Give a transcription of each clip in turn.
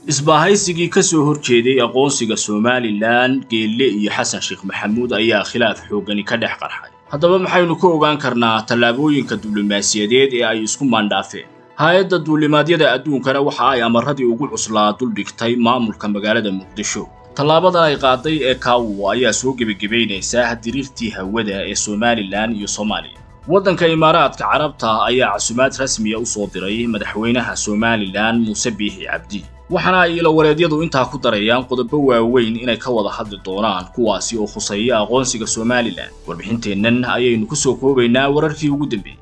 isbaahaysigii ka soo horjeeday aqoonsiga somalilan geelle iyo xasan sheekh maxamuud ayaa khilaaf xooggani ka dhex qarxay haddaba maxaynu ka ogaan karnaa tallaabooyinka diblomaasiyadeed ee ay isku maandhaafeen hay-adda duulimaadyada adduunkana waxa ay amaradii ugu cuslaa duldhigtay maamulka magaalada muqdisho tallaabadan ay qaaday ee kaawo ayaa soo gebagebaynaysaa diriirtii hawada ee somalilan iyo soomaaliya waddanka imaaraadka carabta ayaa casumaad rasmiya u soo diray madaxweynaha somalilan muuse biixi cabdi waxaana ay ilawareedyadu intaa ku darayaan qodobo waaweyn inay ka wada hadli doonaan kuwaasi oo khuseeya aqoonsiga somalilan warbixinteennan ayaynu ku soo koobaynaa wararkii ugu dambeeyey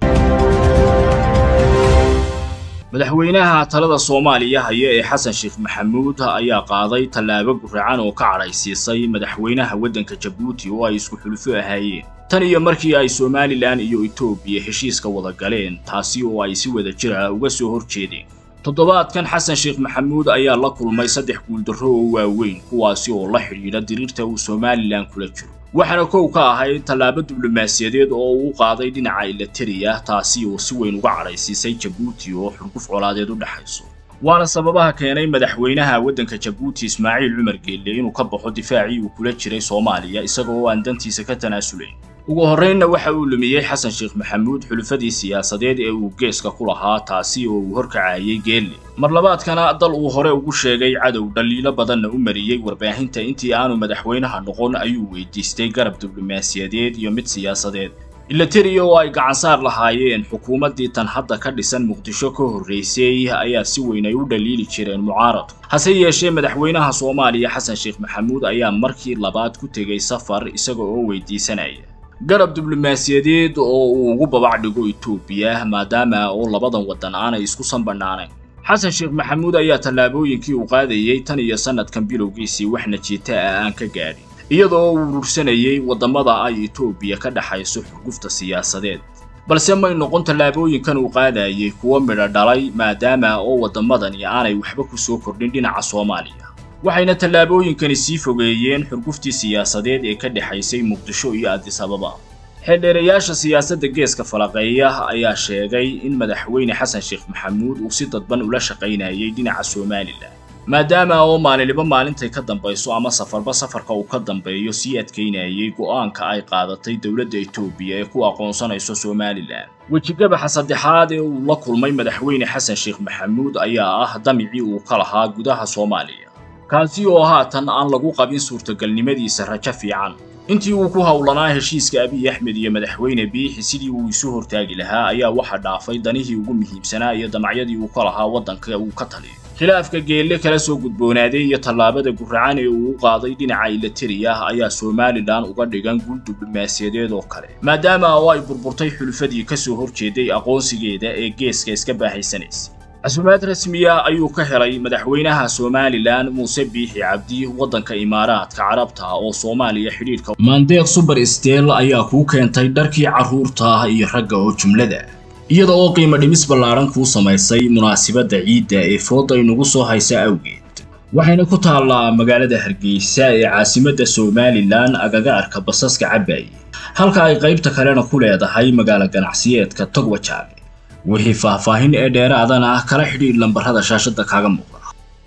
madaxweynaha talada soomaaliya haya ee xasan sheekh maxamuud ayaa qaaday tallaabo guracan oo ka cadhaysiisay madaxweynaha waddanka jabuuti oo ay isku xulufo ahaayeen tan iyo markii ay somalilan iyo etoobiya heshiiska wada galeen taasi oo ay si wada jira uga soo hor jeedeen toddobaadkan xasan sheekh maxamuud ayaa la kulmay saddex guuldarro oo waaweyn kuwaasi oo la xidhiidha diriirta uu somalilan kula jiro waxaana kow ka ahayd tallaabo diblomaasiyadeed oo uu qaaday dhinaca ilatariya taasi oo si weyn uga cadhaysiisay jabuuti oo xurguf colaadeed u dhexayso waana sababaha keenay madaxweynaha waddanka jabuuti ismaaciil cumar geelle inuu ka baxo difaacii uu kula jiray soomaaliya isaga oo aan dantiisa ka tanaasulayn ugu horraynna waxa uu lumiyey xasan sheekh maxamuud xulufadii siyaasadeed ee uu geeska ku lahaa taasi oo uu horkacayay geelle mar labaadkana dal uu hore ugu sheegay cadow dhaliilo badanna u mariyey warbaahinta intii aanu madaxweynaha noqon ayuu weydiistay garab diblomaasiyadeed iyo mid siyaasadeed ilatariya oo ay gacansaar lahaayeen xukuumaddii tan hadda ka dhisan muqdisho ka horraysay ayaa si weyn ay u dhaliili jireen mucaaradku hase yeeshee madaxweynaha soomaaliya xasan sheekh maxamuud ayaa markii labaad ku tegey safar isaga oo weydiisanaya garab diblomaasiyadeed oo uu ugu babac dhigo etoobiya maadaama oo labadan waddan aanay isku sanbanaanayn xasan sheekh maxamuud ayaa tallaabooyinkii uu qaadayey tan iyo sannadkan bilowgiisii wax najiita ah aan ka gaadhin iyadoo uu urursanayay waddamada ay etoobiya ka dhexayso xurgufta siyaasadeed balse may noqon tallaabooyinkan uu qaadayey kuwo midho dhalay maadaama oo waddamadani aanay waxba ku soo kordhin dhinaca soomaaliya waxayna tallaabooyinkani sii fogeeyeen xurguftii siyaasadeed ee ka dhexaysay muqdisho iyo addis ababa xeeldheerayaasha siyaasadda geeska falaqeeya ayaa sheegay in madaxweyne xasan sheekh maxamuud uu si dadban ula shaqaynayay dhinaca somalilan maadaama oo maalinliba maalintay ka dambayso ama safarba safarka uu ka dambeeyo sii adkaynayay go'aanka ay qaadatay dowladda etoobiya ee ku aqoonsanayso somalilan wejigabaxa saddexaad ee uu la kulmay madaxweyne xasan sheekh maxamuud ayaa ah damicii uu ka lahaa gudaha soomaaliya kaasi oo haatan aan lagu qabin suurtagalnimadiisa rajo fiican intii uu ku howlanaa heshiiska abiy axmed iyo madaxweyne biixi sidii uu isu hortaagi lahaa ayaa waxa dhaafay danihii ugu muhiimsanaa iyo damacyadii uu ka lahaa waddanka uu ka taliyo khilaafka geelle kala soo gudboonaaday iyo tallaabada guracan ee uu u qaaday dhinaca ilatariya ayaa somalilan uga dhigan guul diblomaasiyadeed oo kale maadaama oo ay burburtay xulufadii ka soo horjeeday aqoonsigeeda ee geeska iska baahaysanaysay casumaad rasmiya ayuu ka helay madaxweynaha somalilan muuse biixi cabdi waddanka imaaraadka carabta oo soomaaliya xidhiidhka maandeeq suber stel ayaa kuu keentay dharkii carruurta iyo ragga oo jumlada iyada oo qiimo dhimis ballaaran kuu samaysay munaasibadda ciidda ee fooda inugu soo haysa awgeed waxayna ku taallaa magaalada hargeysa ee caasimadda somalilan agagaarka basaska cabaaye halka ay qaybta kalena ku leedahay magaalo ganacsiyeedka togwajaale wixii faahfaahin ee dheeraadana kala xidhiidh lambarrada shaashadda kaaga muuqda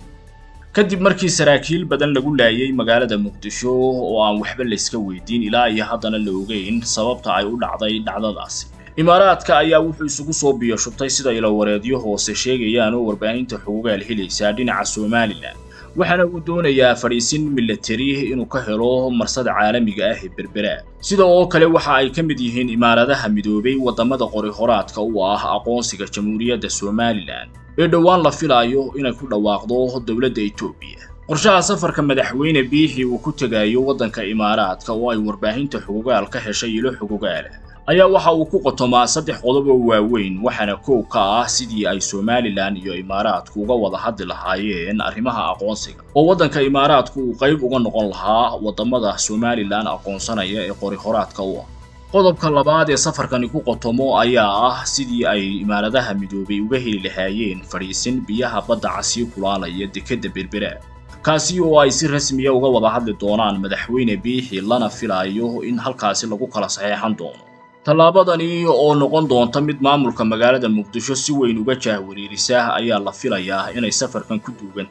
kadib markii saraakiil badan lagu laayay magaalada muqdisho oo aan waxba layska weydiin ilaa iyo haddana la ogeyn sababta ay u dhacday dhacdadaasi imaaraadka ayaa wuxuu isugu soo biyo shubtay sida ilawareedyo hoose sheegayaan oo warbaahinta xugugaal helaysaa dhinaca somalilan waxaana uu doonayaa fadhiisin milatari inuu ka helo marsada caalamiga ah ee berbera sida oo kale waxa ay ka mid yihiin imaaradaha midoobay waddamada qori horaadka u ah aqoonsiga jamhuuriyadda somalilan ee dhowaan la filaayo inay ku dhawaaqdo dowladda etoobiya qorshaha safarka madaxweyne biixi uu ku tegayo waddanka imaaraadka oo ay warbaahinta xugugaal ka heshay ilo xugugaala ayaa waxa uu ku qotomaa saddex qodob oo waaweyn waxaana kow ka ah sidii ay somalilan iyo imaaraadku uga wada hadli lahaayeen arrimaha aqoonsiga oo waddanka imaaraadku uu qayb uga noqon lahaa waddamada somalilan aqoonsanaya ee qori horaadka u ah qodobka labaad ee safarkani ku qotomo ayaa ah sidii ay imaaradaha midoobay uga heli lahaayeen fadhiisin biyaha badda casii kulaalaya dekedda berbera kaasi oo ay si rasmiya uga wada hadli doonaan madaxweyne biixi lana filaayo in halkaasi lagu kala saxeexan doono tallaabadani oo noqon doonta mid maamulka magaalada muqdisho si weyn uga jaahwariirisa ayaa la filayaa inay safarkan ku duugan tahay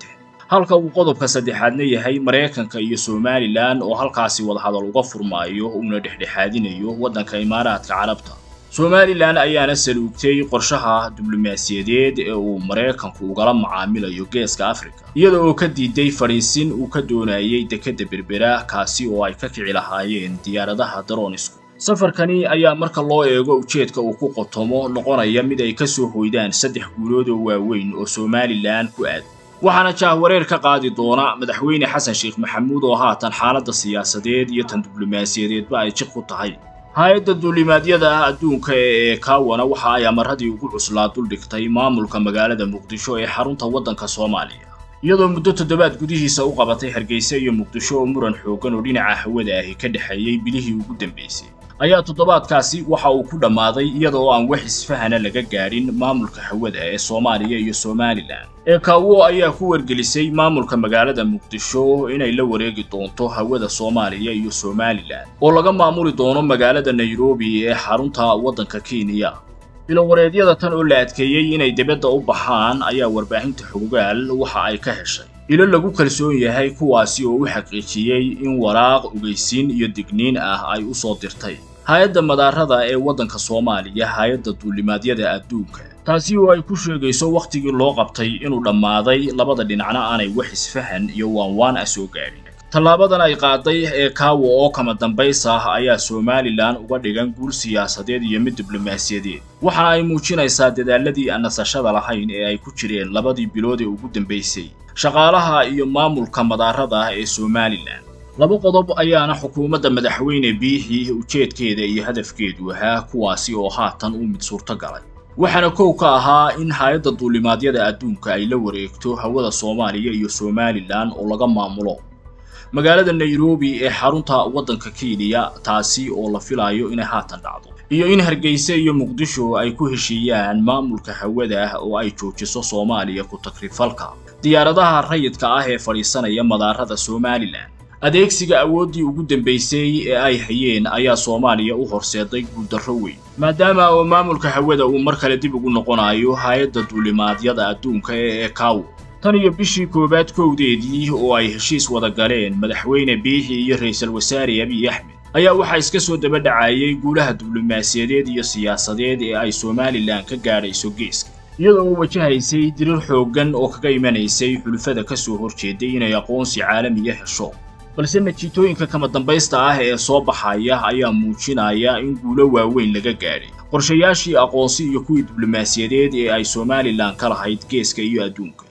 halka uu qodobka saddexaadna yahay maraykanka iyo somalilan oo halkaasi wadahadal uga furmaayo uuna dhexdhexaadinayo waddanka imaaraadka carabta somalilan ayaana saluugtay qorshaha diblomaasiyadeed ee uu maraykanku ugala macaamilayo geeska afrika iyada oo ka diiday fadhiisin uu ka doonayay dekedda berbera kaasi oo ay ka kici lahaayeen diyaaradaha daronisku safarkani ayaa marka loo eego ujeedka uu ku qotomo noqonaya mid ay ka soo hoydaan saddex guulood oo waaweyn oo somalilan ku aad waxaana jahwareer ka qaadi doona madaxweyne xasan sheekh maxamuud oo haatan xaaladda siyaasadeed iyo tan diblomaasiyadeedba ay jiq ku tahay hay-adda duulimaadyada adduunka ee kawana waxa ay amaradii ugu cuslaa duldhigtay maamulka magaalada muqdisho ee xarunta waddanka soomaaliya iyadoo muddo toddobaad gudihiisa u qabatay hargeysa iyo muqdisho oo muran xooggan oo dhinaca hawada ahi ka dhexeeyey bilihii ugu dambaysay ayaa toddobaadkaasi waxa uu ku dhammaaday iyada oo aan wax isfahana laga gaadhin maamulka hawada ee soomaaliya iyo somalilan ee kaawo ayaa ku wargelisay maamulka magaalada muqdisho inay la wareegi doonto hawada soomaaliya iyo somalilan oo laga maamuli doono magaalada nairobi ee xarunta waddanka kenya ilowareedyada tan oo la adkeeyey inay dibadda u baxaan ayaa warbaahinta xogaal waxa ay ka heshay ilo lagu kalsoon yahay kuwaasi oo u xaqiijiyey in waraaq ogeysiin iyo digniin ah ay u soo dirtay hay-adda madaarada ee waddanka soomaaliya hay-adda duulimaadyada adduunka taasi oo ay ku sheegayso wakhtigii loo qabtay inuu dhammaaday labada dhinacna aanay wax isfahan iyo waanwaan ah soo gaadhin tallaabadan ay qaaday ee kaawa oo kama dambays ah ayaa somalilan uga dhigan guul siyaasadeed iyo mid diblomaasiyadeed waxaana ay muujinaysaa dadaaladii aan nasashada lahayn ee ay ku jireen labadii bilood ee ugu dambaysay shaqaalaha iyo maamulka madaarada ee somalilan laba qodob ayaana xukuumadda madaxweyne biixii ujeedkeeda iyo hadafkeedu ahaa kuwaasi oo haatan u mid suurto galay waxaana kow ka ahaa in hay-adda duulimaadyada adduunka ay la wareegto hawada soomaaliya iyo somalilan oo laga maamulo magaalada nairobi ee xarunta waddanka kenya taasi oo la filayo inay haatan dhacdo iyo in hargeysa iyo muqdisho ay ku heshiiyaan maamulka hawada oo ay joojiso soomaaliya ku takrifalka diyaaradaha rayidka ah ee fadhiisanaya madaarada somalilan adeegsiga awooddii ugu dambaysay ee ay hayeen ayaa soomaaliya u horseeday guuldarro weyn maadaama oo maamulka hawada uu mar kale dib ugu noqonayo hay-adda duulimaadyada adduunka ee ekawo tan iyo bishii koowaad kowdeedii oo ay heshiis wada galeen madaxweyne biixi iyo ra'iisul wasaare abiy axmed ayaa waxaa iska soo daba dhacayay guulaha diblomaasiyadeed iyo siyaasadeed ee ay somalilan ka gaadhayso geeska iyada oo wajahaysay dirir xooggan oo kaga imanaysay xulufada ka soo horjeeday inay aqoonsi caalamiya hesho balse natiijooyinka kama dambaysta ah ee soo baxaya ayaa muujinaya in guulo waaweyn laga gaadhay qorshayaashii aqoonsi iyo kuwii diblomaasiyadeed ee ay somalilan ka lahayd geeska iyo adduunka